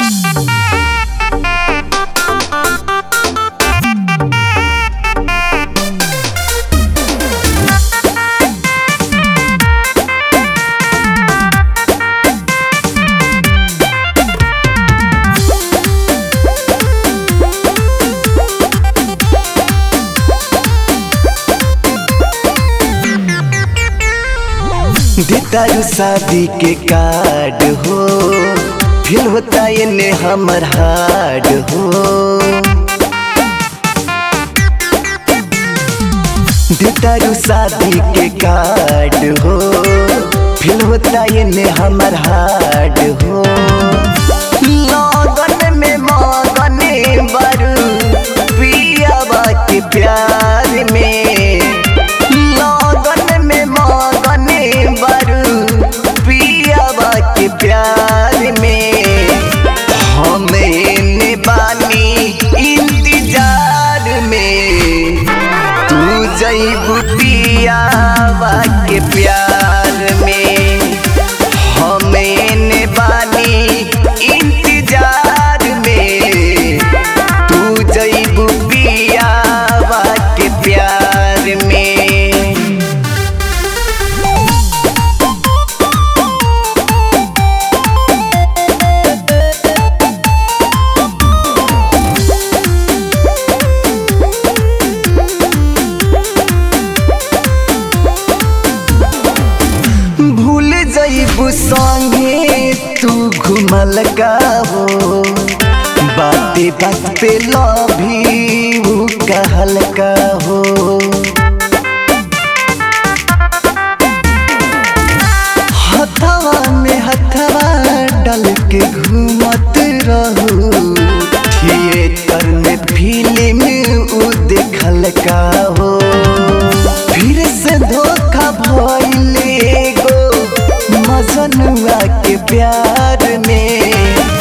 देतारू शादी के कार्ड हो फिर होता इन्हें हमर हार्ड हो देतारू शादी के कार्ड हो फिर होता इन्हें हमर हार्ड हो लगन में मगन बरू पियावा के प्यार में लगन में मगन बरू पियावा के प्यार में हमें बानी इंतजार में तू जैबू पियावा के प्यार में हमें बानी इंतजार में तू जैबू पियावा के प्यार में भूल जईबू संगे तू घुमल का हो बाते बात पे लभी ऊ कहल का हो हथवा में हथवा डाल के घूमत रहू थिएटर में फिल्म ऊ देखल का हो फिर से धोखा भइले गो मजनुआ के प्यार में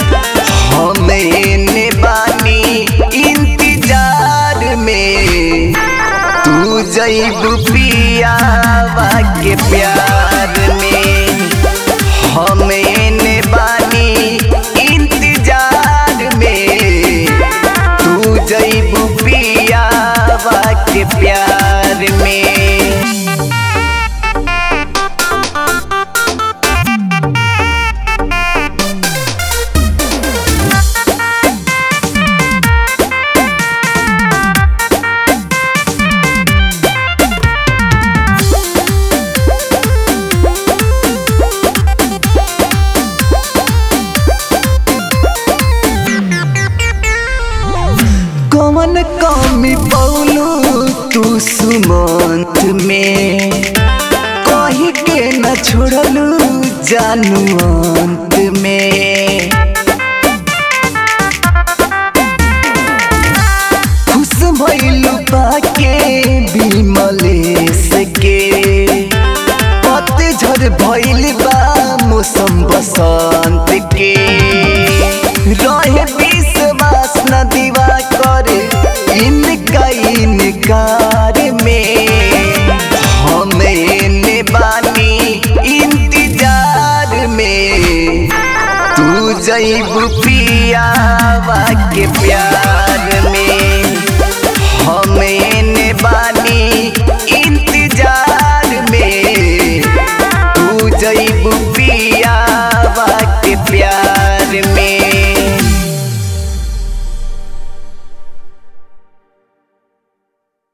हमें बानी इंतजार में तू जैबू पियावा के प्यार में हमें बानी इंतजार में तू जैबू पियावा के प्यार में कौन कमी पौलू तू सुमंत में कही के न छोड़लू जानू अंत में खुश भइलू पाके विमलेश के पतझड़ भइल बा मौसम बसंत के रहे विश्वास न दीवा करे इनका इनकार में हमें बानी इंतजार में तू जैबू पियावा के प्यार में